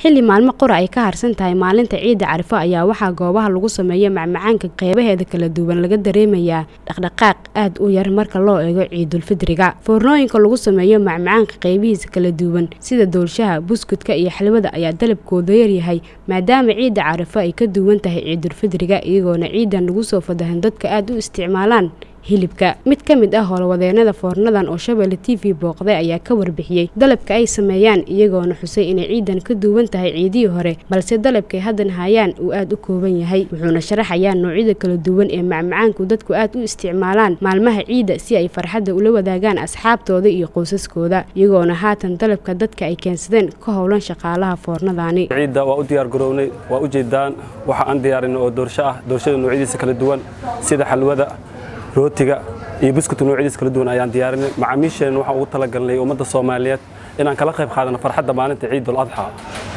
xilli maalmo qora ay ka harsan tahay maalinta ciidda carifo ayaa waxaa goobaha lagu sameeyo macmacaanka qeybaheeda kala duwan laga dareemayaa dhaqdhaqaaq aad u yar marka loo eego ciidulfidriga foornooyinka lagu sameeyo macmacaanka qeybihiisa kala duwan sida doolshaha buskudka iyo xalwada ayaa dalabkooda yaryahay maadaama ciidda carifo ay ka duwan tahay ciidulfidriga iyagoona ciidan lagu soo fadahan dadka aada u isticmaalaan hilibka mid ka mid ah howlwadeenada foornadan oo shabeelle t v booqday ayaa ka warbixiyey dalabka ay sameeyaan iyagoona xusay inay ciidan ka duwan tahay ciidihii hore balse dalabkay haddan hayaan uu aada u kooban yahay wuxuuna sharaxayaa noocyada kala duwan ee macmacaanku dadku aad u isticmaalaan maalmaha ciidda si ay farxadda ula wadaagaan asxaabtooda iyo qoysaskooda iyagoona haatan dalabka dadka ay keensadeen ka howlan shaqaalaha foornadaani ciidda waa u diyaar garownay waa u jeedaan waxa aan diyaarin oo doorsho ah doorshada noocyadiisa kala duwan sida xalwada rootiga iyo buskudka noocyadiisa kala duwan ayaan diyaarinay macaamiisheenna waxaan ugu talagalnay ummadda soomaaliyeed inaan kala qayb qaadano farxadda maalinta ciidul adxa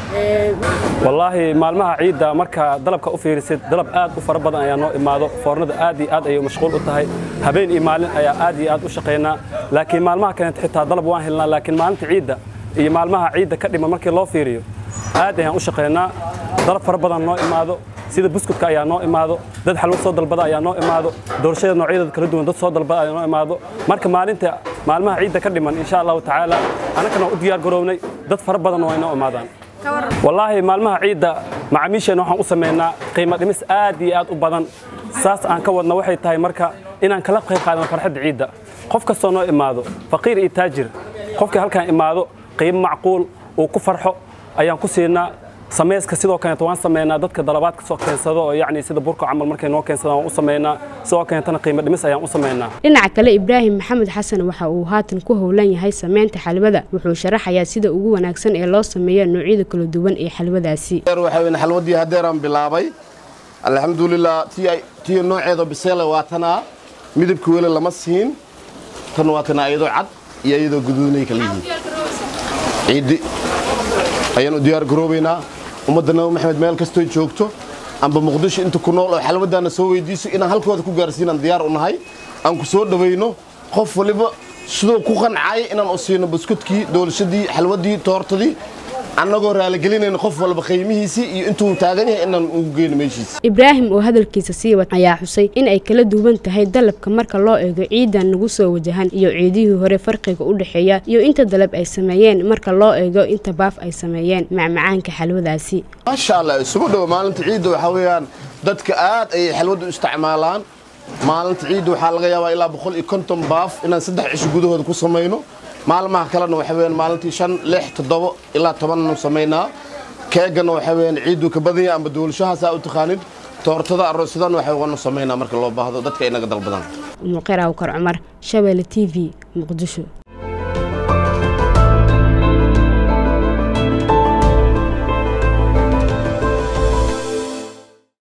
wallaahi maalmaha ciidda marka dalabka u fiirisid dalab aad u fara badan ayaa noo imaado foornada aad iyo aad ayay mashquul u tahay habeen iyo maalin ayaa aad iyo aad u shaqaynaa laakiin maalmaha kaleeta xitaa dalab waan helnaa laakiin maalinta ciidda iyo maalmaha ciidda ka dhiman markii loo fiiriyo aad ayaan u shaqaynaa dalab fara badan noo imaado sida buskudka ayaa noo imaado dad xalwo soo dalbada ayaa noo imaado doorashada noocyadeeda kala duwan dad soo dalbada ayaa noo imaado marka maalinta maalmaha ciidda ka dhiman insha allahu tacaala annagana u diyaar garownay dad fara badan waa inoo imaadaan wallaahi maalmaha ciidda macaamiisheenna waxaan u samaynaa qiimo dhimis aad iyo aad u badan saas aan ka wadna waxay tahay marka inaan kala qayb qaadano farxadda ciidda qof kastoo noo imaado faqiir iyo taajir qofkii halkaan imaado qiimo macquul uu ku farxo ayaan ku siinaa samayska sidoo kaleeta waan sameynaa dadka dalabaadka soo keensado oo yacni sida burka camal markay noo keensadaan waan u sameynaa sidoo kaleetana qiimo dhimis ayaan u sameynaa dhinaca kale ibraahim maxamed xasan waxa uu haatan ku howlan yahay sameynta xalwada wuxuu sharaxayaa sida ugu wanaagsan ee loo sameeyo noocyada kala duwan ee xalwadaasi waxaa xalwadii hadeeraan bilaabay alxamdulilah tii nooceeda biseele waa tanaa midabka weli lama siin tan waa tana iyadoo cad iyo iyadoo guduudnay kala yihiin ciiddi ayaanu diyaar garoobaynaa ummadda nabi maxamed meel kastoo joogto amba muqdisho inta ku nool oo xalwadaana soo weydiiso inaan halkooda ku gaarsiinaan diyaar u nahay aan ku soo dhawayno qof waliba sidoo ku qancaya inaan u siino buskudkii doolshadii xalwadii toortadii annagoo raaligelinayna qof walba qiimihiisii iyo intuu taagan yahay inaan ugu geyno meeshiisa ibraahim oo hadalkiisa sii wad ayaa xusay in ay kala duwan tahay dalabka marka loo eego ciidan nagu soo wajahan iyo ciidihii hore farqiga u dhexeeya iyo inta dalab ay sameeyeen marka loo eego inta baaf ay sameeyeen macmacaanka xalwadaasi maasha allah isugu dhowo maalinta ciidda waxaa weeyaan dadka aad ayay xalwadda u isticmaalaan maalinta ciidda waxaa laga yaabaa ilaa boqol iyo konton baaf inaan saddex cisho gudahooda ku samayno maalmaha kalena waxa weyaan maalintii shan lix toddobo ilaa tobannu samaynaa keegana waxa weyaan ciidduu ka badanya amba duulashahaasaa u taqaanid toortada aroosyadana waxa wanu samaynaa marka loo baahdo dadka inaga dalbadaan umuqeer awkar cumar shabeelle t v muqdisho